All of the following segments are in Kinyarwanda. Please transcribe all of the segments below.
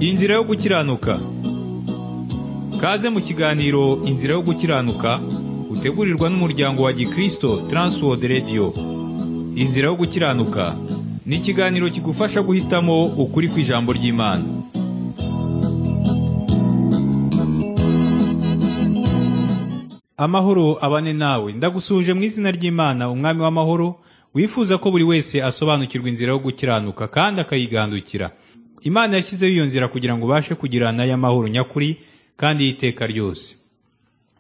inzira yo gukiranuka kaze mu kiganiro inzira yo gukiranuka utegurirwa n'umuryango wa gikristo transworld radio inzira yo gukiranuka ni ikiganiro kigufasha guhitamo ukuri ku ijambo ry'imana amahoro abane nawe ndagusuhuje mu izina ry'imana umwami w'amahoro wifuza ko buri wese asobanukirwa inzira yo gukiranuka kandi akayigandukira imana yashyizeho iyo nzira kugira ngo ubashe kugirana y'amahoro nyakuri kandi y'iteka ryose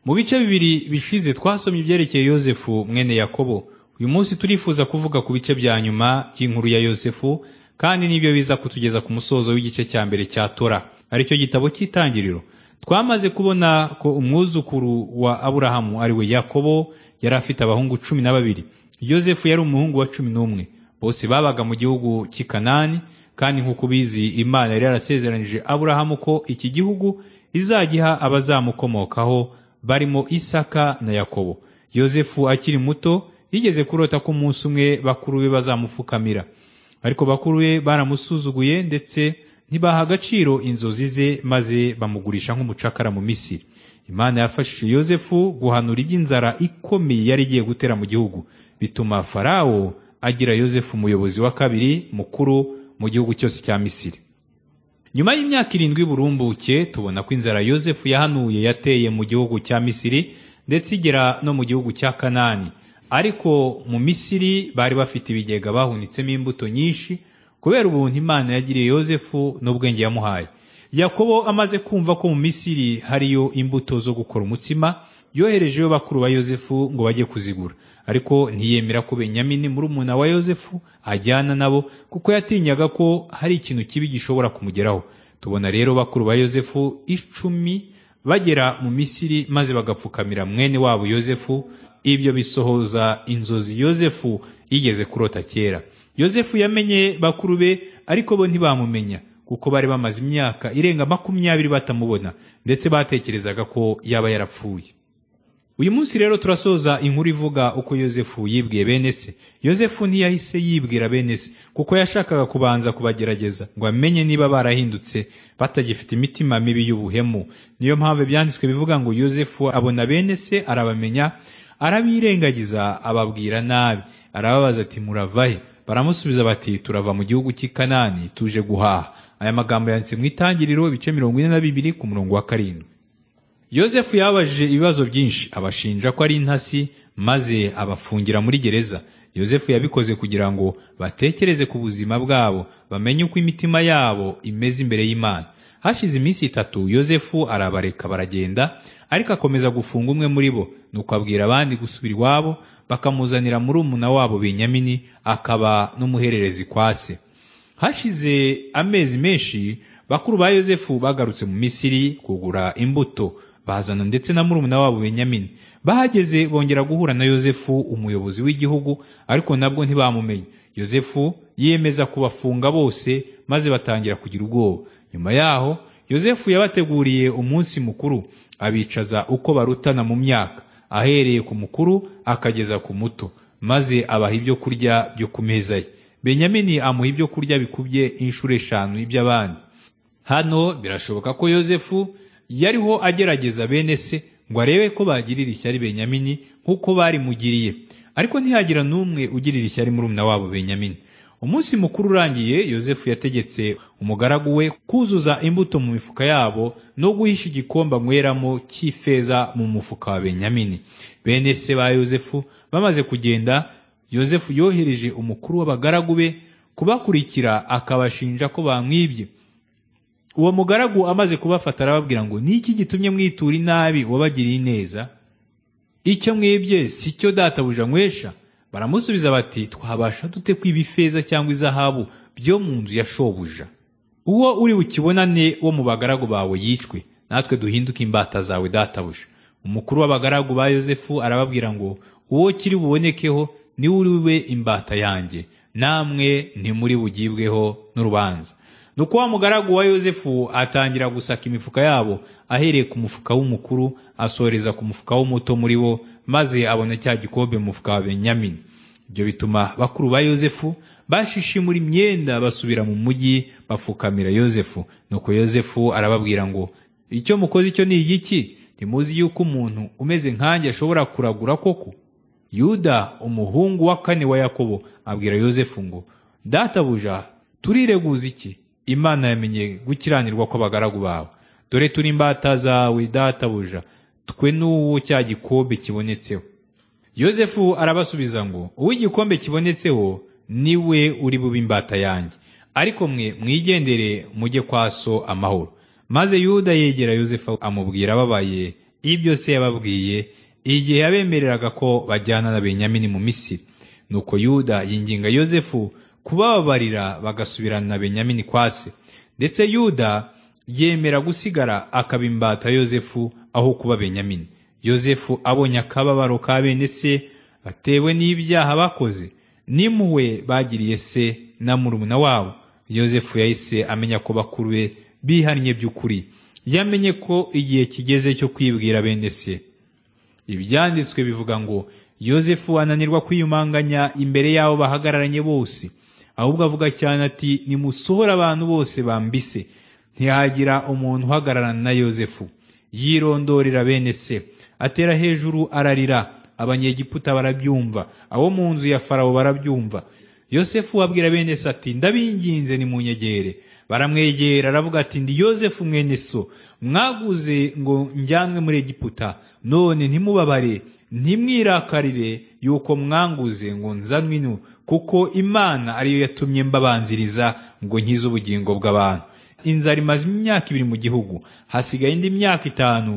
mu bice bibiri bishize twasomye ibyerekeye yosefu mwene yakobo uyu munsi turifuza kuvuga ku bice bya nyuma by'inkuru ya yosefu kandi nibyo biza kutugeza ku musozo w'igice cya mbere cya tora aricyo gitabo cy'itangiriro twamaze kubona ko umwuzukuru wa aburahamu ariwe yakobo yari afite abahungu cumi na babiri yosefu yari umuhungu wa cumi n'umwe bose babaga mu gihugu cy'i kanani kandi nk'uko ubizi imana yari yarasezeranyije aburahamu ko iki gihugu izagiha abazamukomokaho barimo isaka na yakobo yosefu akiri muto yigeze kurota ko umunsi umwe bakuru be bazamupfukamira ariko bakuru be baramusuzuguye ndetse ntibaha agaciro inzozi ze maze bamugurisha nk'umucakara mu misiri imana yafashije yosefu guhanura iby'inzara ikomeye yari igiye gutera mu gihugu bituma farawo agira yosefu umuyobozi wa kabiri mukuru mu gihugu cyose cya misiri nyuma y'imyaka irindwi burumbuke tubona ko inzara yosefu yahanuye yateye mu gihugu cya misiri ndetse igera no mu gihugu cya kanani ariko mu misiri bari bafite ibigega bahunitsemo imbuto nyinshi kubera ubuntu imana yagiriye yosefu n'ubwenge yamuhaye yakobo amaze kumva ko mu misiri hariyo imbuto zo gukora umutsima yoherejeyo bakuru ba yosefu ngo bajye kuzigura ariko ntiyemera ko benyamini muri umuna wa yosefu ajyana nabo kuko yatinyaga ko hari ikintu kibi gishobora kumugeraho tubona rero bakuru ba yosefu icumi bagera mu misiri maze bagapfukamira mwene wabo yosefu ibyo bisohoza inzozi yosefu yigeze kurota kera yosefu yamenye bakuru be ariko bo ntibamumenya kuko bari bamaze imyaka irenga makumyabiri batamubona ndetse batekerezaga ko yaba yarapfuye uyu munsi rero turasoza inkuru ivuga uko yosefu yibwiye bene se yosefu ntiyahise yibwira bene se kuko yashakaga kubanza kubagerageza ngo amenye niba barahindutse batagifite imitima mibi y'ubuhemu niyo mpamvu ibyanditswe bivuga ngo yosefu abona bene se arabamenya arabirengagiza ababwira nabi arababaza ati muravahe baramusubiza bati turava mu gihugu cy'i kanani tuje guhaha aya magambo yanditse mu itangiriro ibice mirongo ine na bibiri ku murongo wa karindwi yosefu yababajije ibibazo byinshi abashinja ko ari intasi maze abafungira muri gereza yosefu yabikoze kugira ngo batekereze ku buzima bwabo bamenye uko imitima yabo imeze imbere y'imana hashize iminsi itatu yosefu arabareka baragenda ariko akomeza gufunga umwe muri bo nuko abwira abandi gusubira iwabo bakamuzanira muri umuna wabo benyamini akaba n'umuhererezi kwa se hashize amezi menshi bakuru ba yosefu bagarutse mu misiri kugura imbuto bazana ndetse na murumuna wabo benyamini bahageze bongera guhura na yosefu umuyobozi w'igihugu ariko nabwo ntibamumenye yosefu yiyemeza kubafunga bose maze batangira kugira ubwoba nyuma yaho yosefu yabateguriye umunsi mukuru abicaza uko barutana mu myaka ahereye ku mukuru akageza ku muto maze abaha ibyo kurya byo ku meza ye benyamini amuha ibyo kurya bikubye inshuro eshanu iby'abandi hano birashoboka ko yosefu yariho agerageza bene se ngo arebe ko bagirira ishyari benyamini nk'uko barimugiriye ariko ntihagira n'umwe ugirira ishyari murumuna wabo benyamini umunsi mukuru urangiye yosefu yategetse umugaragu we kuzuza imbuto mu mifuka yabo no guhisha igikombe anyweramo cy'ifeza mu mufuka wa benyamini bene se ba yosefu bamaze kugenda yosefu yohereje umukuru w'abagaragu be kubakurikira akabashinja ko bamwibye uwo mugaragu amaze kubafata arababwira ngo niki gitumye mwitura inabi wabagiriye neza icyo mwibye si cyo databuja nywesha baramusubiza bati twabasha dute kwiba ifeza cyangwa izahabu byo mu nzu ya shobuja uwo uri bukibonane wo mu bagaragu bawe yicwe natwe duhinduke imbata zawe databuja umukuru w'abagaragu ba yosefu arababwira ngo uwo kiri bubonekeho niwe uri we imbata yanjye namwe ntimuri bugibweho n'urubanza nuko wa mugaragu wa yosefu atangira gusaka imifuka yabo ahereye ku mufuka w'umukuru asoreza ku mufuka w'umuto muri bo maze abona cya gikombe mu mufuka wa benyamini ibyo bituma bakuru ba yozefu bashishimura imyenda basubira mu mujyi bapfukamira yozefu nuko yozefu arababwira ngo icyo mukoze icyo ni igiki ntimuzi yuko umuntu umeze nkanjye ashobora kuragura koko yuda umuhungu wa kane wa yakobo abwira yozefu ngo databuja turireguza iki imana yamenye gukiranirwa kw'abagaragu bawe dore turi imbata zawe databuja twe n'uwo cya gikombe kibonetseho yozefu arabasubiza ngo uwo igikombe kibonetseho niwe uri bube imbata yanjye ariko mwe mwigendere mujye kwa so amahoro maze yuda yegera yosefu amubwira ababaye ibyo se yababwiye igihe yabemereraga ko bajyana na benyamini mu misiri nuko yuda yinginga yosefu kubababarira bagasubirana na benyamini kwa se ndetse yuda yemera gusigara akaba imbata yosefu aho kuba benyamini yosefu abonye akababaro ka bene se atewe n'ibyaha bakoze n'impuhwe bagiriye se na murumuna wabo yosefu yahise amenya ko bakuru be bihannye by'ukuri yamenye ko igihe kigeze cyo kwibwira bene se ibyanditswe bivuga ngo yosefu ananirwa kwiyumanganya imbere y'abo bahagararanye bose ahubwo avuga cyane ati nimusohora abantu bose bambise ntihagira umuntu uhagararana na yosefu yirondorera bene se atera hejuru ararira abanyegiputa barabyumva abo mu nzu ya farawo barabyumva yosefu abwira bene se ati ndabinginze ni mu nyegere baramwegera aravuga ati ndi yosefu mwene so mwaguze ngo njyanwe muri egiputa none ntimubabare ntimwirakarire yuko mwanguze ngo nzanwe ino kuko imana ariyo yatumye mbabanziriza ngo nkize ubugingo bw'abantu inzara imaze imyaka ibiri mu gihugu hasigaye indi myaka itanu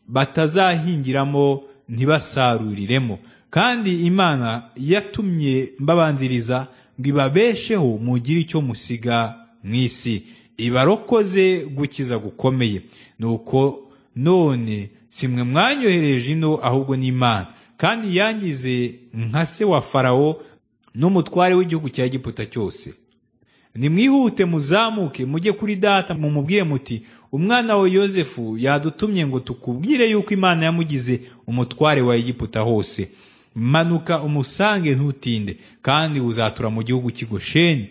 batazahingiramo ntibasaruriremo kandi imana yatumye mbabanziriza ngo ibabesheho mugire icyo musiga mu isi ibarokoze gukiza gukomeye nuko none si mwe mwanyohereje ino ahubwo ni imana kandi yangize nka se wa farawo n'umutware w'igihugu cya giputa cyose nimwihute muzamuke mujye kuri data mumubwire muti umwana we yosefu yadutumye ngo tukubwire yuko imana yamugize umutware wa egiputa hose manuka umusange ntutinde kandi uzatura mu gihugu cy'igosheni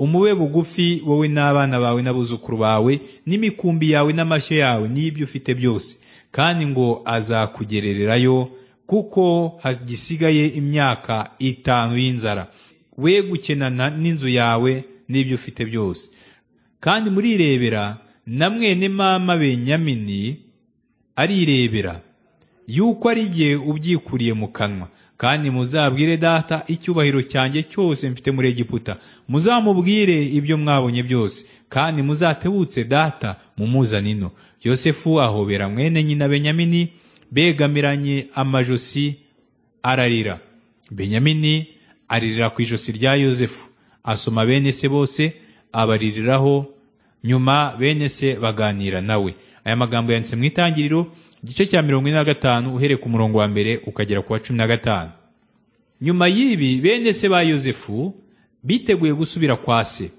umube bugufi wowe n'abana bawe n'abuzukuru bawe n'imikumbi yawe n'amashyo yawe n'ibyo ufite byose kandi ngo azakugerererayo kuko hagisigaye imyaka itanu y'inzara we gukenana n'inzu yawe n'ibyo ufite byose kandi murirebera na mwene mama benyamini arirebera yuko ari igihe ubyikuriye mu kanwa kandi muzabwire data icyubahiro cyanjye cyose mfite muri egiputa muzamubwire ibyo mwabonye byose kandi muzatebutse data mumuzanino yosefu ahobera mwene nyina benyamini begamiranye amajosi ararira benyamini aririra ku ijosi rya yosefu asoma bene se bose abaririraho nyuma bene se baganira nawe aya magambo yanditse mu itangiriro igice cya mirongo ine na gatanu uhereye ku murongo wa mbere ukagera ku wa cumi na gatanu nyuma y'ibi bene se ba yosefu biteguye gusubira kwa se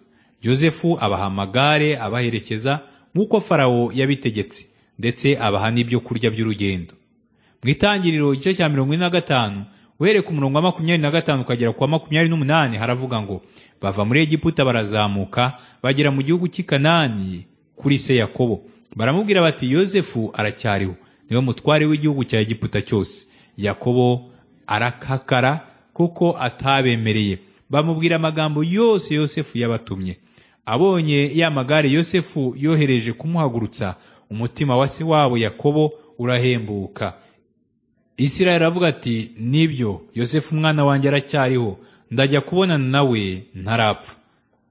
yosefu abaha amagare abaherekeza nk'uko farawo yabitegetse ndetse abaha n'ibyo kurya by'urugendo mu itangiriro igice cya mirongo ine na gatanu uhereye ku murongo wa makumyabiri na gatanu ukagera ku wa makumyabiri n'umunani haravuga ngo bava muri egiputa barazamuka bagera mu gihugu cy'i kanani kuri se yakobo baramubwira bati yosefu aracyariho niwe mutware w'igihugu cya egiputa cyose yakobo arakakara kuko atabemereye bamubwira amagambo yose yosefu yabatumye abonye ya magare yosefu yohereje kumuhagurutsa umutima wa se wabo yakobo urahembuka isirayeli aravuga ati nibyo yosefu umwana wanjye aracyariho ndajya kubonana nawe ntarapfa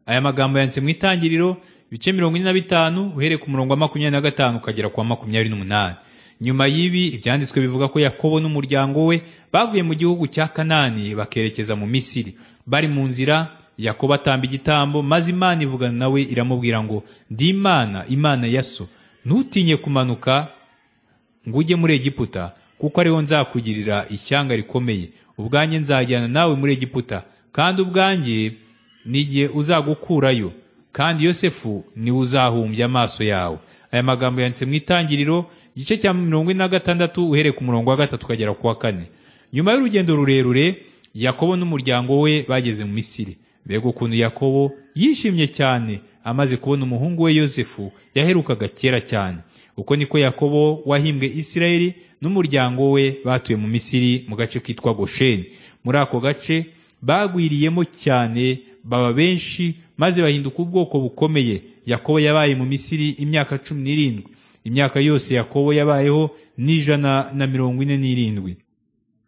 aya magambo yanditse mu itangiriro ibice mirongo ine na bitanu uhereye ku murongo wa makumyabiri na gatanu ukagera ku wa makumyabiri n'umunani nyuma y'ibi ibyanditswe bivuga ko yakobo n'umuryango we bavuye mu gihugu cya kanani bakerekeza mu misiri bari mu nzira yakobo atamba igitambo maze imana ivugana nawe iramubwira ngo ndi imana imana ya so ntutinye kumanuka ngo ujye muri egiputa kuko ariho nzakugirira ishyanga rikomeye ubwanjye nzajyana nawe muri egiputa kandi ubwanjye n'igihe uzagukurayo kandi yosefu niwe uzahumbya amaso yawe aya magambo yanditse mu itangiriro igice cya mirongo ine na gatandatu uhereye ku murongo wa gatatu ukagera ku wa kane nyuma y'urugendo rurerure yakobo n'umuryango we bageze mu misiri mbega ukuntu yakobo yishimye cyane amaze kubona umuhungu we yosefu yaherukaga kera cyane uko niko yakobo wahimbwe isirayeli n'umuryango we batuye mu misiri mu gace kitwa gosheni muri ako gace bagwiriyemo cyane baba benshi maze bahinduka ubwoko bukomeye yakobo yabaye mu misiri imyaka cumi n'irindwi imyaka yose yakobo yabayeho n'ijana na mirongo ine n'irindwi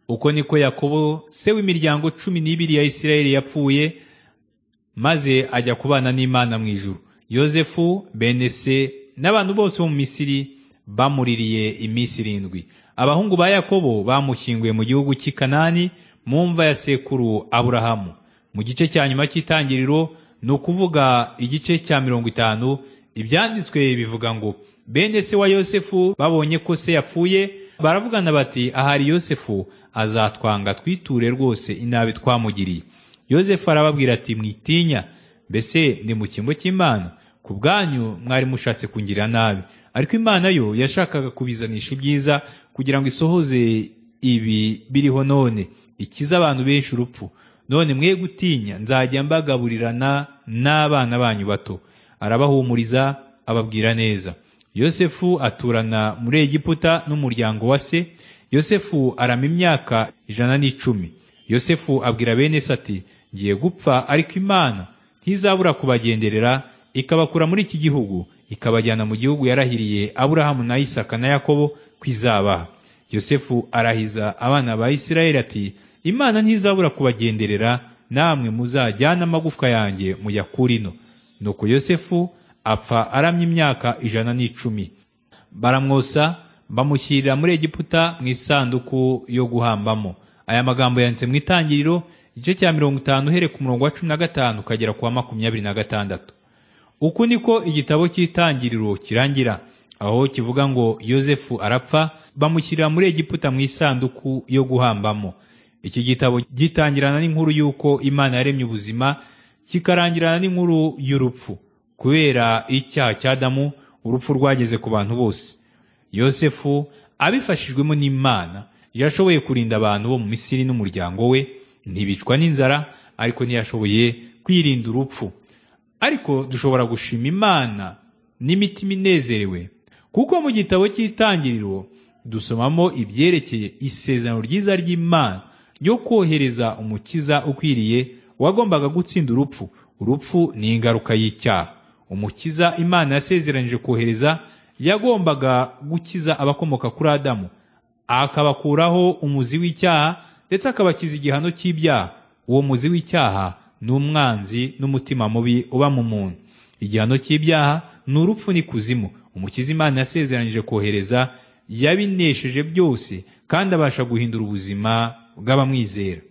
uko niko yakobo se w'imiryango cumi n'ibiri ya isirayeli yapfuye maze ajya kubana n'imana mu ijuru yosefu benese n'abantu bose bo mu misiri bamuririye iminsi irindwi abahungu ba yakobo bamushyinguye mu gihugu cy'i kanani mu mva ya sekuru aburahamu mu gice cya nyuma cy'itangiriro ni ukuvuga igice cya mirongo itanu ibyanditswe bivuga ngo bene se wa yosefu babonye ko se yapfuye baravugana bati ahari yosefu azatwanga twiture rwose inabi twamugiriye yosefu arababwira ati mwitinya mbese ndi mu cyimbo cy'imana ku bwanyu mwari mushatse kungirira nabi ariko imana yo yashakaga kubizanisha ibyiza kugira ngo isohoze ibi biriho none ikiza abantu benshi urupfu none mwe gutinya nzajya mbagaburirana n'abana banyu bato arabahumuriza ababwira neza yosefu aturana muri egiputa n'umuryango wa se yosefu arama imyaka ijana n'icumi yosefu abwira bene se ati ngiye gupfa ariko imana ntizabura kubagenderera ikabakura muri iki gihugu ikabajyana mu gihugu yarahiriye aburahamu na isaka na yakobo kwizabaha yosefu arahiza abana ba isirayeli ati imana ntizabura kubagenderera namwe muzajyane amagufwa yanjye muyakurino nuko yosefu apfa aramye imyaka ijana n'icumi baramwosa bamushyirira muri egiputa mu isanduku yo guhambamo aya magambo yanditse mu itangiriro igice cya mirongo itanu uhereye ku murongo wa cumi na gatanu ukagera ku wa makumyabiri na gatandatu uku niko igitabo cy'itangiriro kirangira aho kivuga ngo yosefu arapfa bamushyirira muri egiputa mu isanduku yo guhambamo iki gitabo gitangirana n'inkuru y'uko imana yaremye ubuzima kikarangirana n'inkuru y'urupfu kubera icyaha cya Adamu urupfu rwageze ku bantu bose yosefu abifashijwemo n'imana yashoboye kurinda abantu bo mu misiri n'umuryango we ntibicwa n'inzara ariko ntiyashoboye kwirinda urupfu ariko dushobora gushima imana n'imitima inezerewe kuko mu gitabo cy'itangiriro dusomamo ibyerekeye isezerano ryiza ry'imana ryo kohereza umukiza ukwiriye wagombaga gutsinda urupfu urupfu ni ingaruka y'icyaha umukiza imana yasezeranyije kohereza yagombaga gukiza abakomoka kuri adamu akabakuraho umuzi w'icyaha ndetse akabakiza igihano cy'ibyaha uwo muzi w'icyaha ni umwanzi n'umutima mubi uba mu muntu igihano cy'ibyaha ni urupfu n'ikuzimu umukiza imana yasezeranyije kohereza yabinesheje byose kandi abasha guhindura ubuzima bw'abamwizera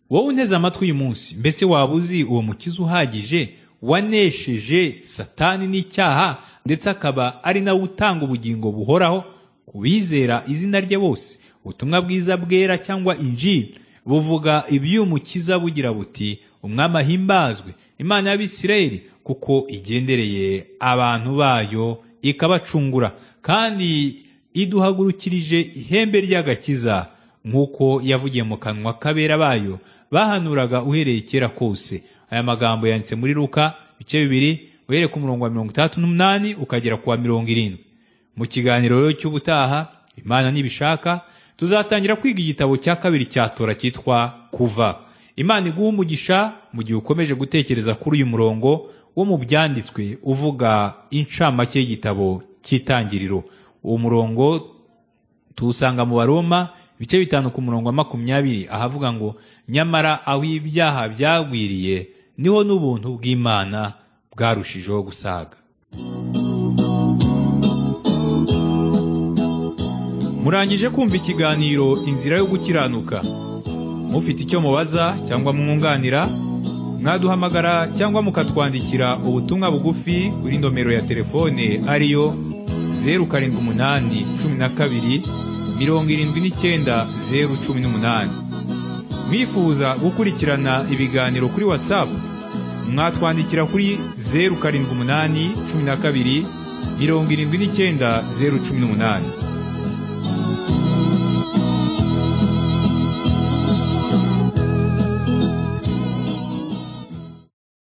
wowe unteze amatwi uyu munsi mbese waba uzi uwo mukiza uhagije wanesheje satani n'icyaha ndetse akaba ari nawe utanga ubugingo buhoraho ku bizera izina rye bose ubutumwa bwiza bwera cyangwa injiri buvuga iby'umukiza bugira buti umwami ahimbazwe imana y'abisirayeli kuko igendereye abantu bayo ikabacungura kandi iduhagurukirije ihembe ry'agakiza nk'uko yavugiye mu kanwa k'abera bayo bahanuraga uhereye kera kose aya magambo yanditse muri Luka ibice bibiri uhereye ku murongo wa mirongo itandatu n'umunani ukagera ku wa mirongo irindwi mu kiganiro rero cy'ubutaha imana nibishaka tuzatangira kwiga igitabo cya kabiri cya tora cyitwa kuva imana iguha umugisha mu gihe ukomeje gutekereza kuri uyu murongo wo mu byanditswe uvuga incamake y'igitabo cy'itangiriro uwo murongo tuwusanga mu baroma ibice bitanu ku murongo wa makumyabiri ahavuga ngo nyamara aho ibyaha byagwiriye niho n'ubuntu bw'imana bwarushijeho gusaga murangije kumva ikiganiro inzira yo gukiranuka mufite icyo mubaza cyangwa mwunganira mwaduhamagara cyangwa mukatwandikira ubutumwa bugufi kuri nomero ya telefone ariyo zeru karindwi umunani cumi na kabiri mirongo irindwi n'icyenda zeru cumi n'umunani mwifuza gukurikirana ibiganiro kuri watsapu mwatwandikira kuri zeru karindwi umunani cumi na kabiri mirongo irindwi n'icyenda zeru cumi n'umunani